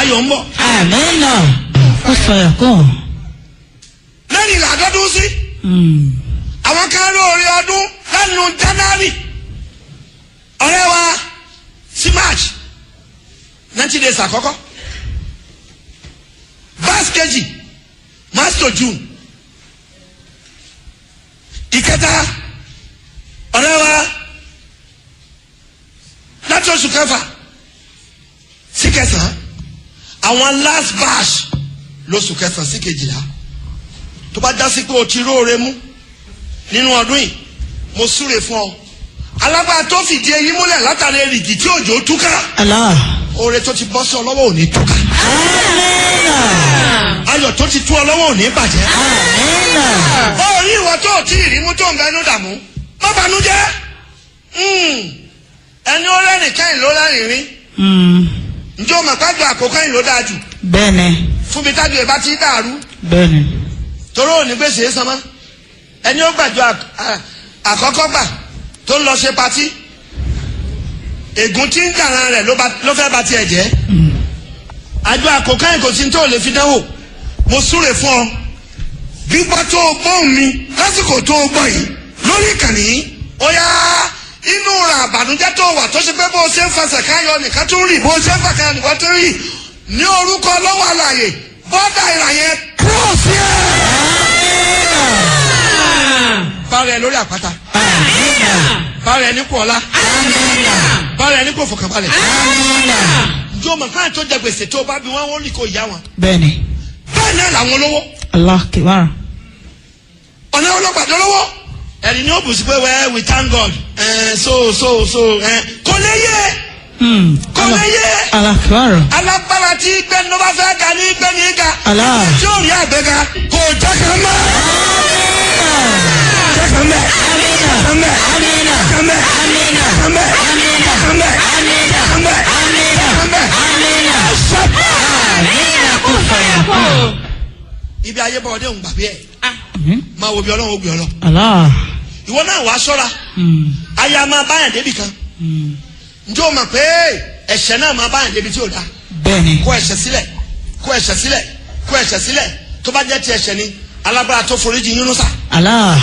ayọ̀ ń bọ̀ Amina. Ó sọ ẹ̀kọ́. lẹ́yìn ìlàdọ́dún sí àwọn kan lóore ọdún lẹ́nu january ọ̀rẹ́ wa sí march ninety days àkọ́kọ́ verse kejì march to june ìkẹta ọ̀rẹ́ wa láti oṣù kẹfà sí kẹsàn-án àwọn last batch lóṣù kẹsàn-án sí kejìlá tó bá já sí pé o ti róore mú nínú ọdún yìí mo súre fún ọ alágbára tó fìdí eyín múlẹ̀ látàrí èrìgì tí òjò túká Allah. oore tó ti bọ́ sí ọ lọ́wọ́ ò ní túká Amina. ayọ̀ tó ti tú ọ lọ́wọ́ ò ní bàjẹ́ Amina. ó rí ìwọ tó ò tí ì rí mú tó ń bẹnu dààmú má banújẹ́ Mm. ẹni ó rẹ́rìn kẹ́yìn ló rẹ́rìn rí Mm. njẹ́ o mọ̀ pàjọ àkókò yìí ló dáa jù Bẹ́ẹ̀ni. fún mi tájú ẹ̀ bá ti dàrú Bẹ́ẹ̀ni. torí òní gbèsè é sanmọ́ ẹni ó gbàjọ à- à- àkọ́kọ́ gbà tó ń lọ ṣe patí ègún tí ń dàran rẹ̀ ló bá- ló fẹ́ ba tiẹ̀ jẹ́ àjọ àkókò yìí kò sí ní tó lè fi dánwò mo súre fún ọ gbígbọ́ tó o gbóhùn mi lásìkò tó o gbọ́ yìí lórí ìkànnì yìí ó yá inú ra àbànújẹ́ tó wà tó ṣe pé bó o ṣe ń fasẹ̀ káyọ̀ nìkan tó ń rì bó o ṣe ń fàkàyọ̀ nìkan tó ń rì ní orúkọ lọ́wọ́ àlàyé bọ́dà ìrà yẹn cross yẹn bára ẹ lórí àpáta bára ẹ ní kò ọlá bára ẹ ní kò fọkànbalẹ̀ njó mọ̀ káyọ̀ tó jẹ gbèsè tó bá bí wọ́n wọ́n lè kó ìyá wọn Bẹ́ẹ̀ni. bẹ́ẹ̀ náà làwọn olówó Allah kibar. ọ̀nà ọlọ́gbàdo lówó ẹ̀rí ni ó bù sí pé wẹ́ẹ́ we thank God ẹ̀ so so so ẹ̀ kò lè yé Mm. kò lè yé Allah kibar. alágbára tí gbẹ́ni ló bá fẹ́ ga ní gbẹ́ni ga Allah. tí ò rí àgbéga kò jẹ́ kan mọ́ jẹ́ kan mẹ́ kan mẹ́ kan mẹ́ kan mẹ́ kan mẹ́ kan mẹ́ kan mẹ́. ibi ayé bọ̀ ọdẹ òun gbàgbé ẹ̀ Mm. máa wo bí ọlọ́run ó gbé ọ lọ Allah. ìwọ náà wàá ṣọ́ra Mm. aya máa báyàn débi kan Mm. njẹ́ o mọ̀ pé ẹ̀ṣẹ̀ náà máa báyàn débi tí o dá Bẹ́ẹ̀ni. kó ẹ̀ṣẹ̀ sílẹ̀ kó ẹ̀ṣẹ̀ sílẹ̀ kó ẹ̀ṣẹ̀ sílẹ̀ tó bá jẹ́ ti ẹ̀ṣẹ̀ ni alágbára tó foríjì Yúnúsà Allah.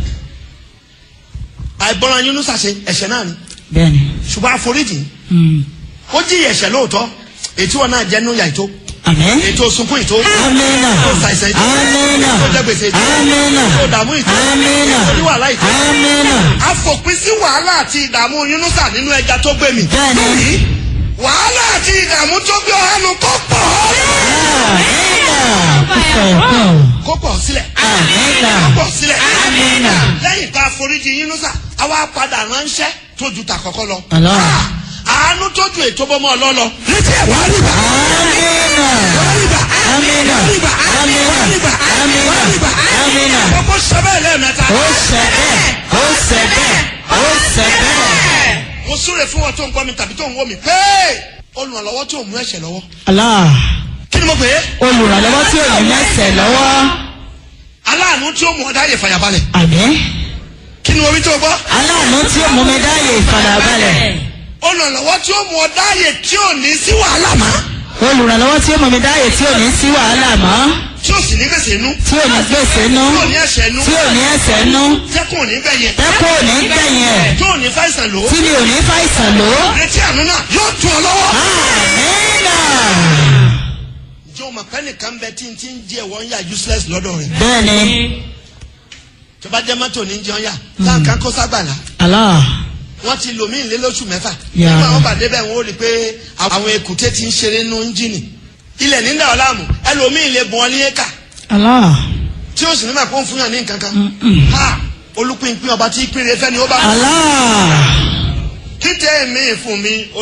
àìgbọràn Yúnúsà ṣe ẹ̀ṣẹ̀ náà ni Bẹ́ẹ̀ni. ṣùgbọ́n àforíjì Mm. ó jí ẹ̀ṣẹ̀ lóòótọ́ ètí wọn náà jẹ́ nínú yà ètò Amen. ètò sunkún ètò Amina. tó ṣàìsàn ètò Amina. tó jẹ gbèsè ètò Amina. tó dààmú ètò Amina. tó ní wàhálà ètò Amina. àfòpin sí wàhálà àti ìdààmú Yúnúsà nínú ẹja tó gbé mi Bẹ́ẹ̀ni. wàhálà àti ìdààmú tó gbé ọhánu kó pọ̀ Amina. Ó sọ ẹ̀kọ́. kó pọ̀ sílẹ̀ Amina. kó pọ̀ sílẹ̀ Amina. lẹ́yìn tá a foríjì Yúnúsà àwa padà ránṣẹ́ tó ju tàkọ́kọ́ lọ. Allah. Ah, àánú tó ju ètò bọ́mọ ọlọ́lọ. létí ẹ̀ wá rí bá. Amina. wá rí bá. Amina. wá rí bá. Amina. wá rí bá. Amina. wá rí bá. Amina. gbogbo sẹ́bẹ̀ lẹ́ẹ̀mẹ́ta. Ó ṣẹ bẹ́ẹ̀. Ó ṣẹ bẹ́ẹ̀. Ó ṣẹ bẹ́ẹ̀. mo súre fún wọn tó ń gbọ́ mi tàbí tó ń wò mí pé olùrànlọ́wọ́ tó mú ẹ̀ṣẹ̀ lọ́wọ́. Allah. kí ni mo pè é. Olùrànlọ́wọ́ tí ò ní mẹ́sẹ̀ lọ́wọ́. aláàánú tí ó mú ọ̀dá yẹ fàyàbalẹ̀. Àmín. kí ni mo wí tó gbọ́. Aláàánú tí ó mú mi dáyé ìfàdàbalẹ̀. olùrànlọ́wọ́ tí ó mú ọ̀dá yẹ tí ò ní sí wàhálà mọ́. Olùrànlọ́wọ́ tí ó mú mi dáyé tí ò ní sí wàhálà mọ́. tí ò sì ní gbèsè inú. Tí ò ní gbèsè nú. tí ò ní ẹ̀ṣẹ̀ inú. Tí ò ní ẹsẹ̀ nú. tẹ́kùn ò ní gbẹ̀yẹ̀. Tẹ́kọ̀ ò ní gbẹ̀yìn ẹ̀. tí ò ní fàìsàn lò. Tí mi ò ní fàìsàn lò. retí àánú náà yóò tún ọ lọ́wọ́. Àmínà. ǹjẹ́ o mọ̀ pé nìkan bẹ tí n ti ń jẹ́ wọ́n yà useless lọ́dọ̀ rẹ̀. Bẹ́ẹ̀ni. tó bá jẹ́ mọ́tò ní jẹun yà táǹkà kó ságbàlá. Allah. wọ́n ti lò mí ìlé lóṣù mẹ́fà. Ya. nígbà wọn bá débẹ̀ wọn ó rí i pé àwọn èkúté ti ń ṣeré nínú ẹ́ńjìnì. ilẹ̀ nígbà wọn láàmú ẹlòmíì lè bùn ọ ní éka Allah. tí ó sì ní mọ̀ pé ó ń fún yàn ní nǹkan kan. Mm-mm. ha olùpínpín ọba tí pínre fẹ́ ni ó bá. Allah. kí tẹ́ mi fún mi